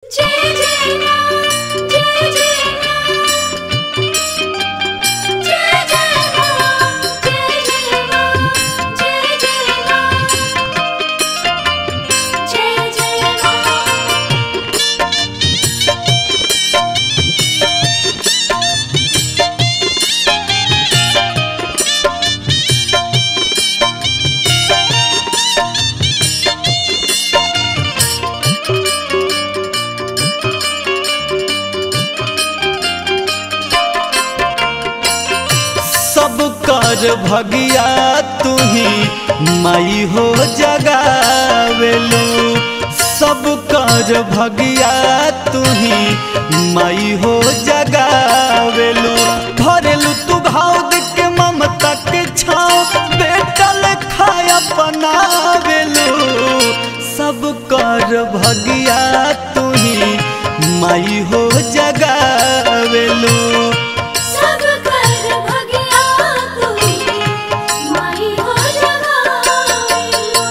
जय जय मां जय जय मां जय जय मां जय जय मां जय जय मां जय जय मां सब कर भगिया तुही माई हो जगावेलू सब कर भगिया तुही माई हो जगावेलू भरेलू तू घाव देख के ममता के छाव बेटल खाया बनावेलू सब कर भगिया तुही माई हो जगावेलू सब कर भगिया तू माई हो जगावेलू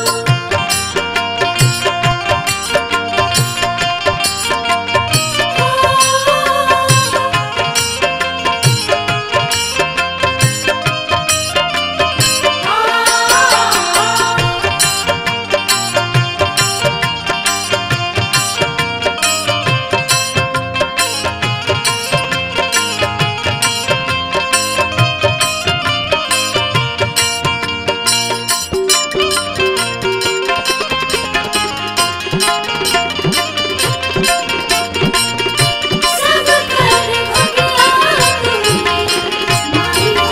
सब कर भगिया तू माई हो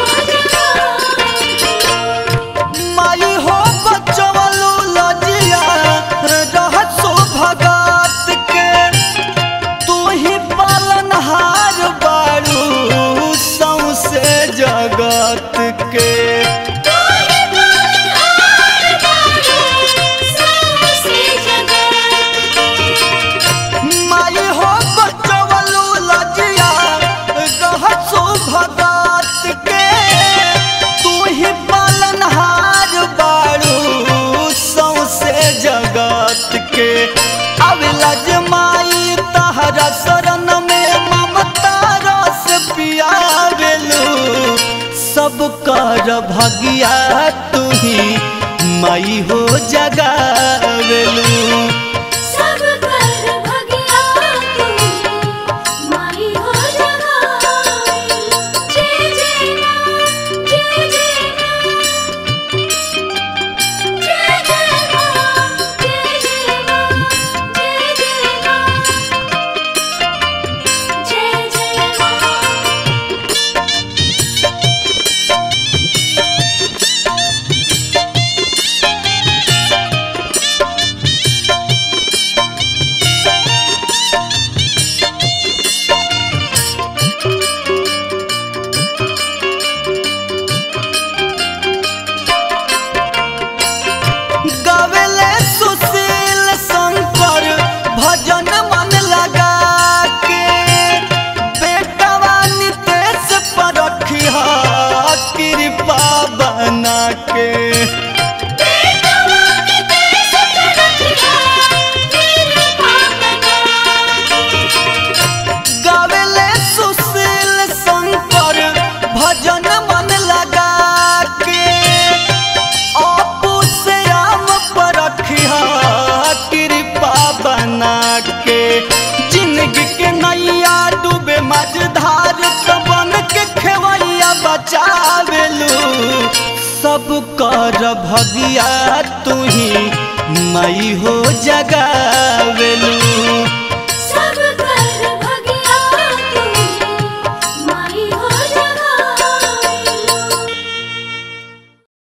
जगावेलू माई हो बचवलू लजिया रहसो भगत के तू ही पालनहार बारू सौसे जगत के तोहे बलिहार बारू सबसे जगत माई हो बचवलू लजिया रहसो भगत के तू ही पालनहार बारू सौसे जगत के अविला माई तहरा शरण में ममता रस पियावेलू सब कर भगिया तुही माई हो जगावेलू सब कर भगिया तू माई हो जगावेलू जय जय मां जय जय मां जय जय मां जय जय मां जय जय मां जय जय मां गावेले सुशील शंकर भजन मन लगा के बेटवा नितेश पर रखिया कृपा बना के बेटवा के देश पे रखिया कृपा बना गावेले सुशील शंकर भजन मन लगा के अपू से आम पर रखिया कृपा बना के जिंदगी के नैया डूबे मझधार तो बन के खेवैया बचावेलू सब कर भगिया तुही मई हो जगावेलू